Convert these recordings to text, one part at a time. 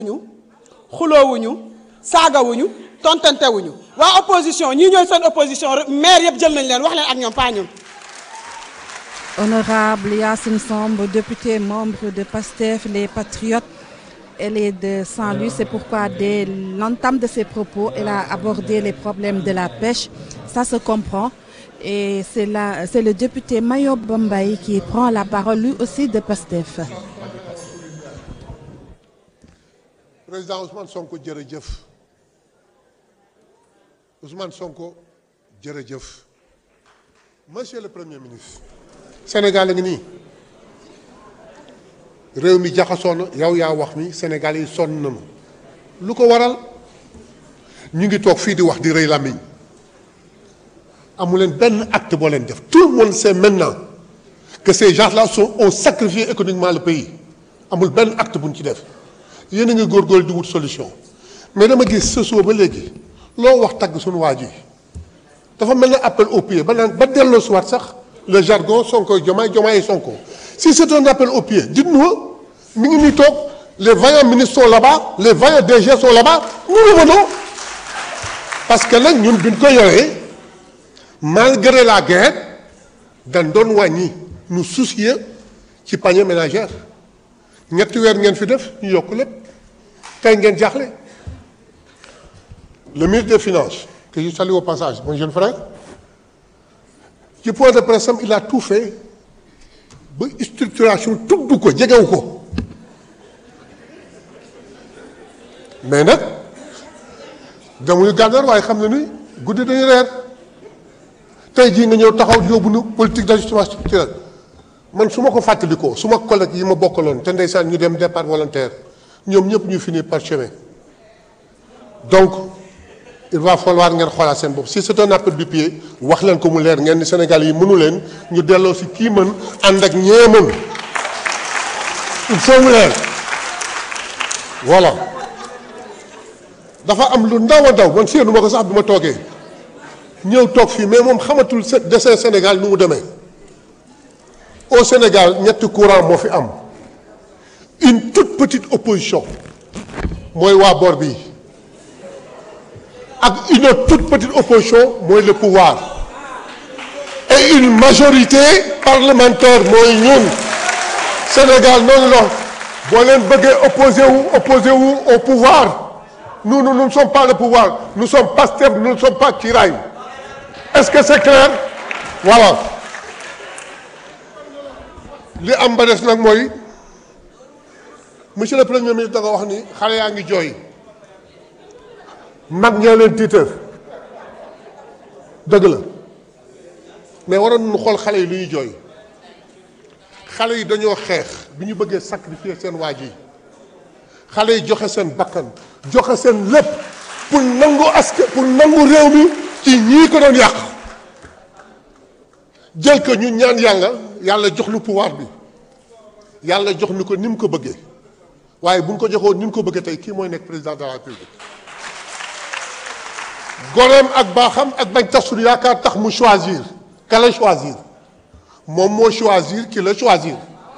ñu xuloowuñu saagawuñu tontantewuñu waa opposition ñii ñooy seen opposition maire yëpp jël nañ leen wax leen ak ñoom pas ñun Honorable Yassine Samb, député membre de PASTEF, les Patriotes, elle est de Saint-Louis. C'est pourquoi dès l'entame de ses propos, elle a abordé les problèmes de la pêche. Ça se comprend. Et c'est la- c'est le député Mayo Bombay qui prend la parole, lui aussi de PASTEF. président Ousmane Sonko jërëjëf Ousmane Sonko jërëjëf monsieur le premier ministre. Sénégal a ngi nii réew mi jaxasoo na yow yaa wax mi Sénégal yi sonn nañu lu ko waral ñu ngi toog fii di wax di rëy làmmiñ amu leen benn acte boo leen def tout le monde sait maintenant que ces gens-là sont ont sacrifié économiquement le pays amul benn acte bu ñu ci def. yéen a ngi góorgóorlu di wut solution mais dama gis sa suba ba léegi loo wax tagg suñu waa ji dafa mel ne appel au pied ba naan ba delloo suwaat sax le jargon Sonko Diomaye Diomaye Sonko si c'est un appel au pied dites-nous mi ngi nii toog les vaillants ministres sont là-bas les vaillants DG sont là-bas nous revenons parce que nag ñun biñ ko yoree malgré la guerre dañ doon wàññi ñu soucier ci panier ménagère ñetti weer ngeen fi def ñu yokk lépp tey ngeen jaaxle le ministre des finances que je salue au passage mon jeune frère ci point de presse am il a tout fait ba structuration tudd ko jegewu ko mais nag demuñu gànnaar waaye xam na ni guddi dañu reer tey jii nga ñëw taxaw yóbbu nu politique d'ajustement structurel man su ma ko fàttalikoo su ma collègue yi ma bokkaloon te ndeysaan ñu dem départ volontaire ñoom ñëpp ñu finir par chemin donc il va falloir ngeen xoolaat seen bopp si c'est un appel du pied wax leen ko mu leer ngeen ni Sénégal yi mënu leen ñu delloo si kii mën ànd ak ñee mën il faut mu leer voilà dafa am lu ndaw a ndaw man séenu ma ko sax bi ma toogee ñëw toog fii mais moom xamatul dessin Sénégal nu mu demee au Sénégal ñetti courant moo fi am une toute petite opposition mooy waa boor bi ak une autre toute petite opposition mooy le pouvoir et une majorité parlementaire mooy ñun Sénégal noonu la boo leen bëggee opposé wu opposé wu au pouvoir nous nous nous ne sommes pas le pouvoir nous sommes Pastef nous ne sommes pas Kiraay est-ce que c'est clair voilà li am ba des nag mooy monsieur le premier ministre da nga wax ni xale yaa ngi jooy mag ñaa leen tiitër dëgg la mais waroon nañu xool xale yi lu ñuy jooy xale yi dañoo xeex bi ñu bëggee sacrifier seen waaj yi xale yi joxe seen bakkan joxe seen lépp pour nangu aske pour nangu réew mi ci ñii ko doon yàq jël ko ñu ñaan yàlla yàlla jox lu pouvoir bi yàlla jox ni ko ni mu ko bëggee waaye bu ñu ko joxoon ni mu ko bëggee tey kii mooy nekk président de la République goreem ak baaxam ak bañ tas suñu yaakaar tax mu choisir ka la choisir moom moo choisir ki la choisir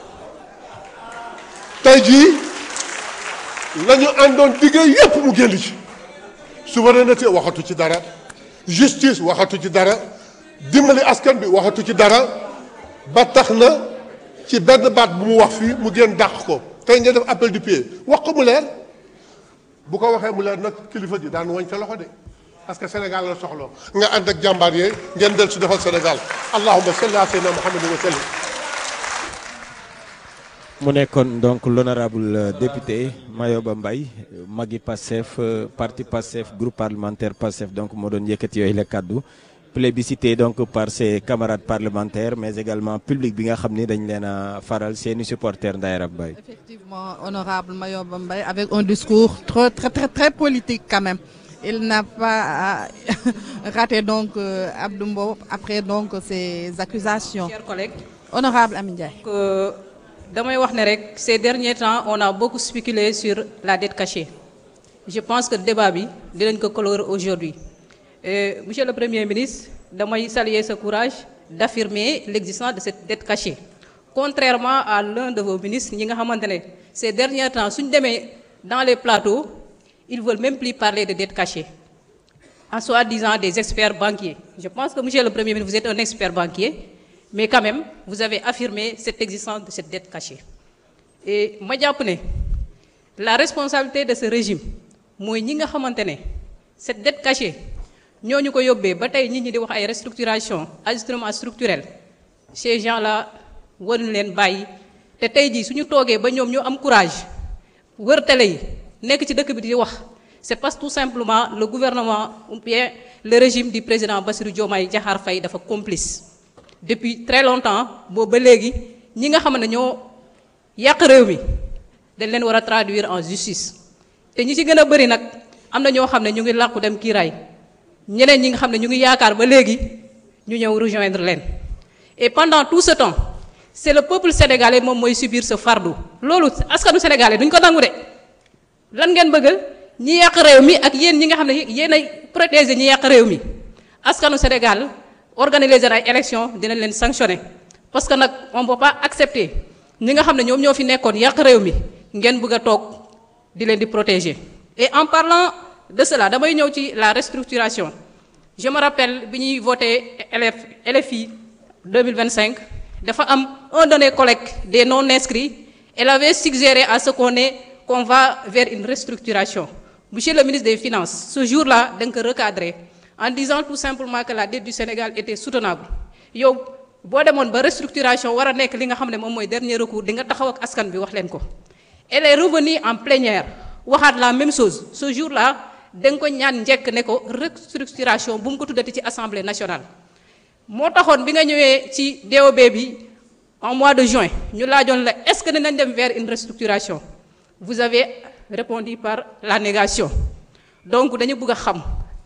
tey jii la ñu àndoon diggee yépp mu génn ci souveraineté waxatu ci dara justice waxatu ci dara dimbali askan bi waxatu ci dara ba tax na ci benn baat bu mu wax fii mu génn dàq ko tey ngeen def appel du pied wax ko mu leer bu ko waxee mu leer nag kilifa ji daan wañ sa loxo de parce que Sénégal la soxla nga ànd ak jàmbaar yee ngeen del si defal Sénégal allahumma salli ala sayyidina muhammadin wa sallim mu nekkoon donc l'honorable député Mayoba Mbaye magi Pastef parti Pastef groupe parlementaire Pastef donc moo doon yëkkati yooyu la kàddu plébiscité donc par ses camarades parlementaires mais également public bi nga xam ni dañ leen a faral seeni supporters Ndaye Rab Baye Effectivement, honorable Mayo Bombay, avec un discours très, très, très, très politique quand même. Il n'a pas euh, raté donc euh, Abdou Mbow après donc ces accusations. Chers collègues, Honorable Amin Ndiaye. que damay wax ne rek ces derniers temps on a beaucoup spéculé sur la dette cachée je pense que débat bi dinañ ko colorer aujourd'hui Et, monsieur le premier ministre damay saluer ce courage d'affirmer l'existence de cette dette cachée contrairement à l'un de vos ministres ñi nga xamante ne ces derniers temps suñ demee dans les plateaux, ils ne veulent même plus parler de dette cachée, en soi-disant des experts banquiers. Je pense que, monsieur le Premier ministre, vous êtes un expert banquier, mais quand même, vous avez affirmé cette existence de cette dette cachée. Et moi, je la responsabilité de ce régime, moi, ñi nga xamante ne cette dette cachée ñooñu ko yóbbee ba tey nit ñi di wax ay restructuration ajustement structurel ces gens là waruñu leen bàyyi te tey jii suñu toogee ba ñoom ñu am courage wër télé yi nekk ci dëkk bi di wax c'est parce que tout simplement le gouvernement ou bien le régime du président Bassirou Diomaye Diakhar Faye dafa complice depuis très longtemps boobu ba léegi ñi nga xam ne ñoo yàq réew mi dañ leen war a traduire en justice te ñi ci gën a bëri nag am na ñoo xam ne ñu ngi làqu dem kiiraay ñeneen ñi nga xam ne ñu ngi yaakaar ba léegi ñu ñëw rejoindre leen et pendant tout ce temps c'est le peuple sénégalais moom mooy subir ce fardeau loolu askanu sénégalais duñ ko nangu de lan ngeen bëgg ñi yàq réew mi ak yéen ñi nga xam ne yéen ay protéger ñi yàq réew mi askanu Sénégal organiser ay élections dinañ leen sanctionner parce que nag on peut pas accepter ñi nga xam ne ñoom ñoo fi nekkoon yàq réew mi ngeen bëgg a toog di leen di protéger et en parlant de cela damay ñëw ci la restructuration je me rappelle bi ñuy voté LF LFI 2025 dafa am un de nos collègues des non inscrits elle avait suggéré à ce qu'on est qu'on va vers une restructuration monsieur le ministre des finances ce jour-là da nga ko recadrer en disant tout simplement que la dette du Sénégal était soutenable yow boo demoon ba restructuration war a nekk li nga xam ne moom mooy dernier recours di nga taxaw ak askan bi wax leen ko elle est revenue en plénière waxaat la même chose ce jour-là da nga ko ñaan njëkk ne ko restructuration bu mu ko tuddati ci assemblée nationale. moo taxoon bi nga ñëwee ci DOB bi en mois de juin ñu laajoon la est-ce que dinañ dem vers une restructuration vous avez répondu par la négation donc dañu bëgg a xam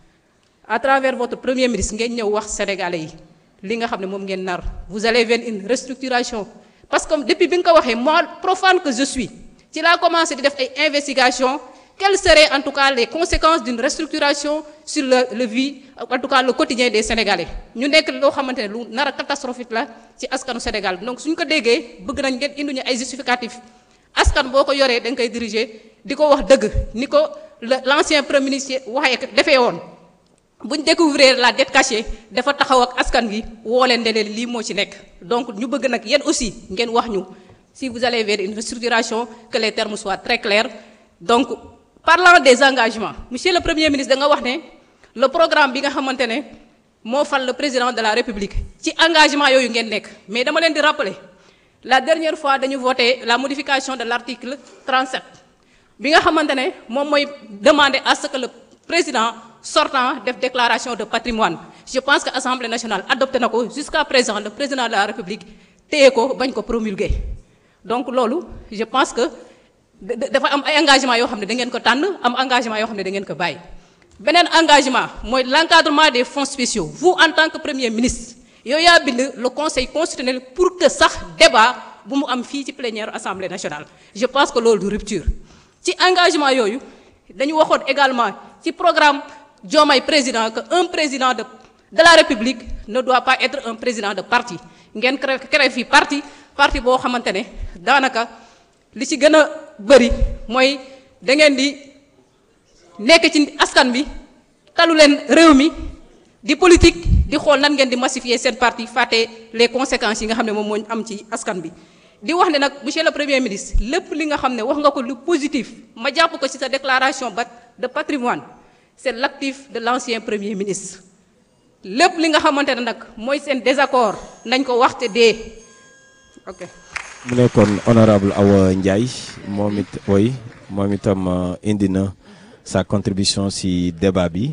à travers votre premier ministre ngeen ñëw wax sénégalais yi li nga xam ne moom ngeen nar vous allez vers une restructuration parce que depuis bi nga ko waxee moi profane que je suis ci laa commencé di def ay investigation quelles seraient en tout cas les conséquences d'une restructuration sur le le vie en tout cas le quotidien des sénégalais ñu nekk loo xamante ne lu nar a catastrophique la ci askanu Sénégal donc suñ ko déggee bëgg nañ ngeen indi ñu ay justificatifs askan boo ko yoree da nga koy diriger di ko wax dëgg ni ko le l'ancien premier ministre waxee defee woon bu ñu découvrir la dette cachée dafa taxaw ak askan gi woo leen ne leen lii moo ci nekk donc ñu bëgg nag yéen aussi ngeen wax ñu si vous allez vers une restructuration que les termes soient très clairs donc parlant des engagements monsieur le premier ministre da nga wax ne le programme bi nga xamante ne moo fal le président de la république ci engagement yooyu ngeen nekk mais dama leen di rappeler la dernière fois dañu voté la modification de l'article 37 bi nga xamante ne moom mooy demander à ce que le président sortant def déclaration de patrimoine je pense que assemblée nationale adopté na ko jusqu'à présent le président de la république téye ko bañ ko promulguer donc loolu je pense que dafa am ay engagement yoo xam ne da ngeen ko tànn am engagement yoo xam ne da ngeen ko bàyyi beneen engagement mooy l'encadrement des fonds spéciaux vous en tant que premier ministre yow yaa bind le conseil constitutionnel pour que sax débat bu mu am fii ci plénière assemblée nationale je pense que loolu du rupture ci engagement yooyu dañu waxoon également ci programme Diomaye président que un président de de la république ne doit pas être un président de parti ngeen créé créé fii parti parti boo xamante ne daanaka li ci gën a bëri mooy da ngeen di nekk ci askan bi talu leen réew mi di politique di xool nan ngeen di massifier seen parti fàtte les conséquences yi nga xam ne moom moo am ci askan bi. di wax ne nag monsieur le premier ministre lépp li nga xam ne wax nga ko lu positif ma jàpp ko ci sa déclaration ba de patrimoine c'est l'actif de l'ancien premier ministre lépp li nga xamante ne nag mooy seen désaccord nañ ko waxte dee ok. mu nekkoon honorable Awa Ndiaye moom it woy moom itam indi na sa contribution ci débat bi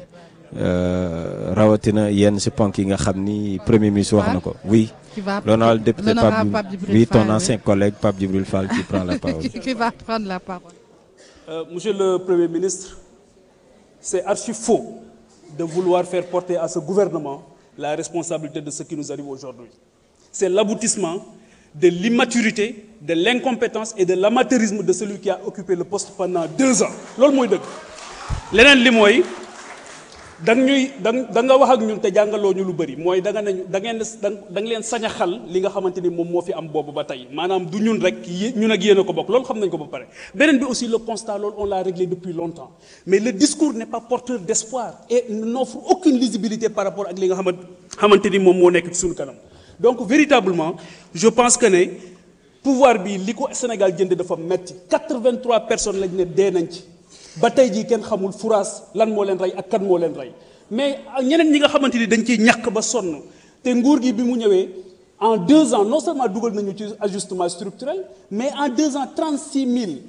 rawatina yenn ci ponk yi nga xam ni premier ministre wax na ko oui. Qui va- l'honorable député l'honorable Pape Pape Djibril oui ton Fall, oui. ancien collègue Pape Djibril Fall qui prend la parole. qui va prendre la parole. Euh, Monsieur le Premier ministre, c'est archi faux de vouloir faire porter à ce gouvernement la responsabilité de ce qui nous arrive aujourd'hui. C'est l'aboutissement de l'immaturité, de l'incompétence et de l'amateurisme de celui qui a occupé le poste pendant deux ans. loolu mooy dëgg leneen li mooy da ñuy da da nga wax ak ñun te jàngaloo ñu lu bëri mooy da nga nañu da ngeen da nga leen sañ a xal li nga xamante ni moom moo fi am boobu ba tey maanaam du ñun rek yé ñun ak yéen a ko bokk loolu xam nañ ko ba pare beneen bi aussi le constat loolu on l'a réglé depuis longtemps mais le discours n'est pas porteur d'espoir et n'offre aucune lisibilité par rapport ak li nga xamante xamante ni moom moo nekk ci suñu kanam donc véritablement je pense que ne pouvoir bi li ko Sénégal jënd dafa metti 83 personnes lañ ne dee nañ ci ba tey jii kenn xamul furaas lan moo leen rey ak kan moo leen rey mais ñeneen ñi nga xamante ni dañ ciy ñàkk ba sonn te nguur gi bi mu ñëwee en deux ans non seulement dugal nañu ci ajustement structurel mais en deux ans 36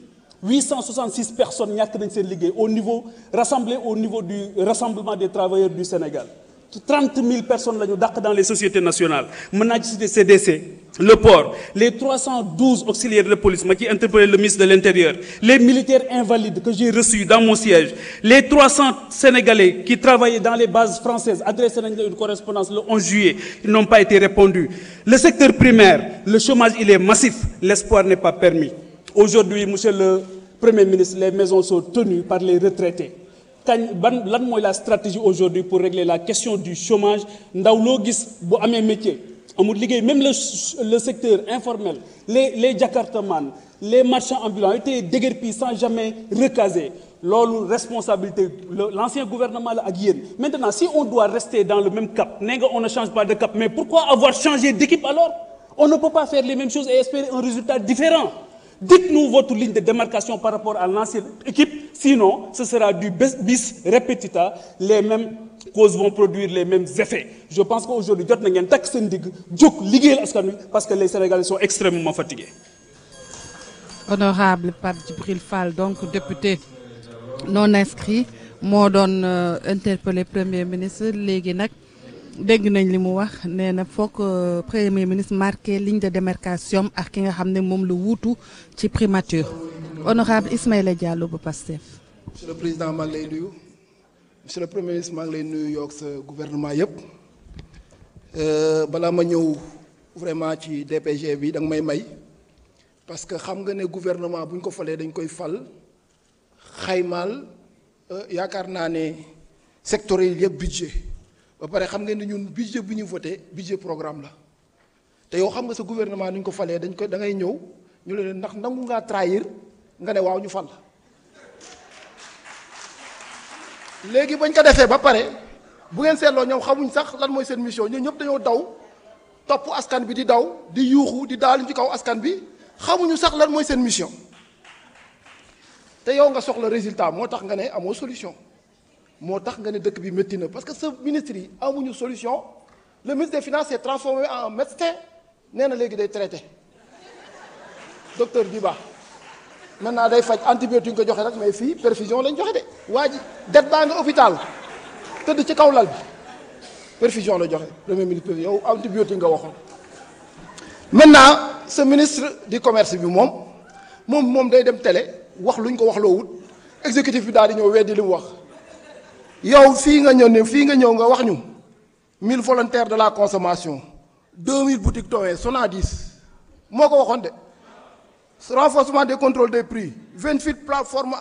866 personnes ñàkk nañ seen liggéey au niveau rassemblé au niveau du rassemblement des travailleurs du Sénégal 30 000 personnes la ñu dàq dans les sociétés nationales mën naa ci citer CDC le port les 312 auxiliaires de police ma ci interpellé le ministre de l'Intérieur les militaires invalides que j'ai reçus dans mon siège les 300 Sénégalais qui travaillaient dans les bases françaises adressé nañ la une correspondance le 11 juillet ils n'ont pas été répondus le secteur primaire le chômage il est massif l'espoir n'est pas permis aujourd'hui monsieur le Premier ministre les maisons sont tenues par les retraités kañ ban lan mooy la stratégie aujourd'hui pour régler la question du chômage ndaw loo gis bu amee métier amul liggéey même le le secteur informel les les jakartaman les marchands ambulants étaient déguerpis sans jamais recaser loolu responsabilité l'ancien gouvernement la ak yéen maintenant si on doit rester dans le même cap nee nga on ne change pas de cap mais pourquoi avoir changé d'équipe alors on ne peut pas faire les mêmes choses et espérer un résultat différent dites-nous votre ligne de démarcation par rapport à l'ancienne équipe sinon ce sera du bis repetita les mêmes causes vont produire les mêmes effets je pense qu'aujourd'hui jot na ngeen takk seen digg jóg liggéeyal askan wi parce que les Sénégalais sont extrêmement fatigués. Honorable Pape Djibril Fall donc député non inscrit moo doon interpellé premier ministre léegi nag dégg nañ li mu wax nee na foog premier ministre marqué ligne de démarcation ak ki nga xam ne moom la wuutu ci primature honorable Ismaïla Diallo ba Pastef. monsieur le président maa ngi lay nuyu monsieur le premier ministre maa ngi lay nuyu yoog sa gouvernement yëpp balaa ma ñëw vraiment ci DPG bi da nga may may parce que xam nga ne gouvernement bu ñu ko falee dañ koy fal xaymaal yaakaar naa ne sectoriel yëpp budget ba pare xam nga ne ñun budget bu ñu voté budget programme la te yow xam nga sa gouvernement ni ñu ko falee dañ ko da ngay ñëw ñu leen ndax nangu ngaa trahir nga ne waaw ñu fal léegi bañ ko defee ba pare bu ngeen seetloo ñoom xamuñ sax lan mooy seen mission ñun ñëpp dañoo daw topp askan bi di daw di yuuxu di daaluñ ci kaw askan bi xamuñu sax lan mooy seen mission te yow nga soxla résultat moo tax nga ne amoo solution moo tax nga ne dëkk bi métti na parce que sa ministre yi amuñu solution le ministre des finances s'est transformé en médecin nee na léegi day traité docteur Diba maintenant day faj antibiotique nga joxe rek mais fii perfusion lañ joxe de waa ji det baa nga hôpital tëdd ci kaw lal bi perfusion la joxe premier ministre yow antibiotique nga waxoon maintenant ce ministre du commerce bi moom moom moom day dem télé wax luñ ko wax loo wut exécutif bi daal di ñëw weddi li mu wax yow fii nga ñëw ne fii nga ñëw nga wax ñu 1000 volontaires de la consommation 2000 boutiques Towé Sonadis moo ko waxoon de renforcement des contrôles des prix 28 plateformes